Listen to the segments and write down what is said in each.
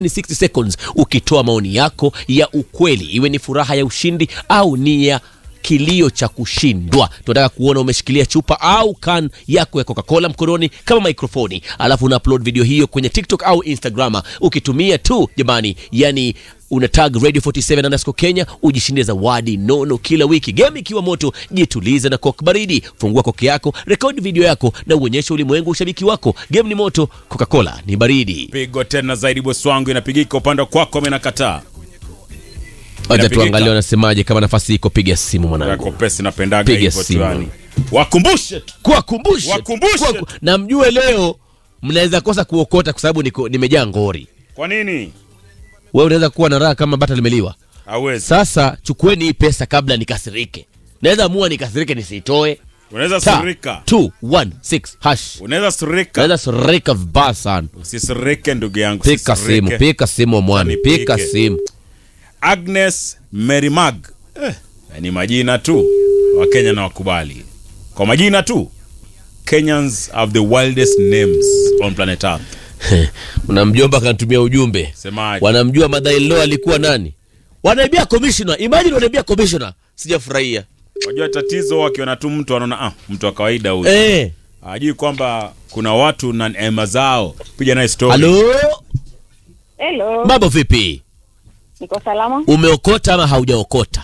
ni 60 seconds ukitoa maoni yako ya ukweli, iwe ni furaha ya ushindi au ni ya kilio cha kushindwa. Tunataka kuona umeshikilia chupa au can yako ya Coca-Cola mkononi kama mikrofoni, alafu una upload video hiyo kwenye TikTok au Instagram ukitumia tu jamani, yani una tag radio 47 underscore Kenya, ujishindie zawadi nono kila wiki. Game ikiwa moto, jitulize na coke baridi. Fungua koke yako, rekodi video yako na uonyeshe ulimwengu ushabiki wako. Game ni moto, Coca-Cola ni baridi. Pigo tena zaidi, bosi wangu, inapigika upande kwako, amenakataa Acha Inapigika. tuangalie wanasemaje. Kama nafasi iko, piga simu mwanangu, yako pesi, napendaga Piga hivyo tu simu. yani. Wakumbushe tu kuwakumbushe Wakumbushe. Kuwaku- na mjue leo mnaweza kosa kuokota kwa sababu niko- nimejaa ngori. kwa nini Wewe unaweza kuwa na raha kama bata limeliwa. hawezi. Sasa chukueni hii pesa kabla nikasirike. Naweza amua nikasirike nisiitoe. Unaweza Ta, surika, 216 hash. unaweza surika, Naweza surika vibaya sana. usisirike ndugu yangu, Pika usisirike. simu, pika simu mwami, Nipike. pika simu. Agnes Merimag eh, ni majina tu, Wakenya na wakubali kwa majina tu. Kenyans have the wildest names on planet Earth. Una mjomba akanitumia ujumbe. Semaje? Wanamjua Madailo alikuwa nani? Wanaibia commissioner. Imagine wanaibia commissioner. Sijafurahia. Wajua tatizo, wakiona tu mtu anaona ah, mtu wa kawaida huyu Eh. hajui kwamba kuna watu na neema zao. Piga naye story. Halo? Hello, Mambo vipi? niko salama. Umeokota ama haujaokota?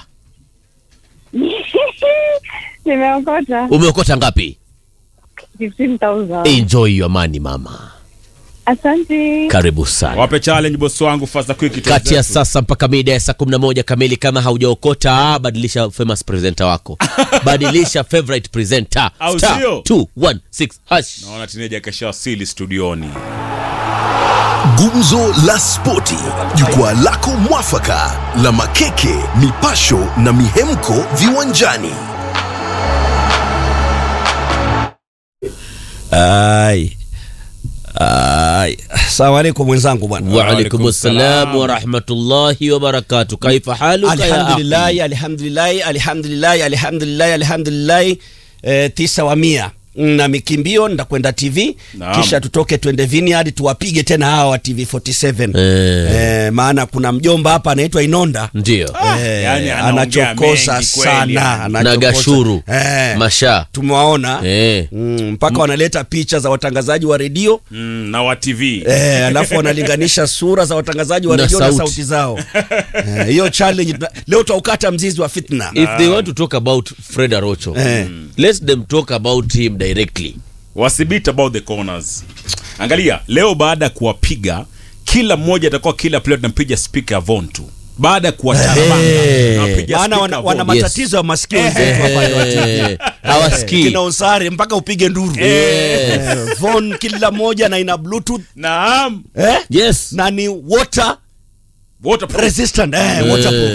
Nimeokota Umeokota ngapi? 15,000. Enjoy your money mama. Asante. Karibu sana. Wape challenge boss wangu fast quick tu Kati ya zetu. sasa mpaka mida ya saa 11 kamili, kama haujaokota, ah, badilisha famous presenter wako, badilisha favorite presenter Au Star sio? 216 hash. Naona teenager kashawasili studioni. Gumzo la Spoti, jukwaa lako mwafaka la makeke, mipasho na mihemko viwanjani. Ai. Ai. Salamu alaikum mwenzangu bwana. Wa alaikum Waalaikum assalam salam. wa rahmatullahi wa barakatuh. Kaifa haluka ya Alhamdulillah, akhi? alhamdulillah, alhamdulillah, alhamdulillah, alhamdulillah. Eh, tisa wa mia na mikimbio ndakwenda TV Naam. kisha tutoke twende Vineyard tuwapige tena hawa wa TV 47 Eh. eh, maana kuna mjomba hapa anaitwa Inonda Ndio. eh, yani anaongea anachokosa mengi kweli, sana yani. anachokosa. Na Gashuru. eh, Masha. tumewaona Eh. mm, mpaka wanaleta picha za watangazaji wa redio Mm, na wa TV. Eh, alafu wanalinganisha sura za watangazaji wa Na redio na sauti. sauti zao. Eh, Hiyo challenge tuna- leo tutaukata mzizi wa fitna. If they want to talk about Fred Arocho, Eh. let them talk about him directly. Wasibit about the corners. Angalia, leo baada ya kuwapiga kila mmoja atakuwa kila player tunampiga speaker ya Von tu. Baada ya kuwacharabanga. Eh. tunampiga Maana speaker wana, Von. wana Yes. matatizo ya masikio wenzetu hapa wa TV. Eh, hawasikii. Kina usare mpaka upige nduru. Eh, Von kila moja na ina bluetooth Naam. eh? Yes. na ni water Waterproof. resistant eh, waterproof.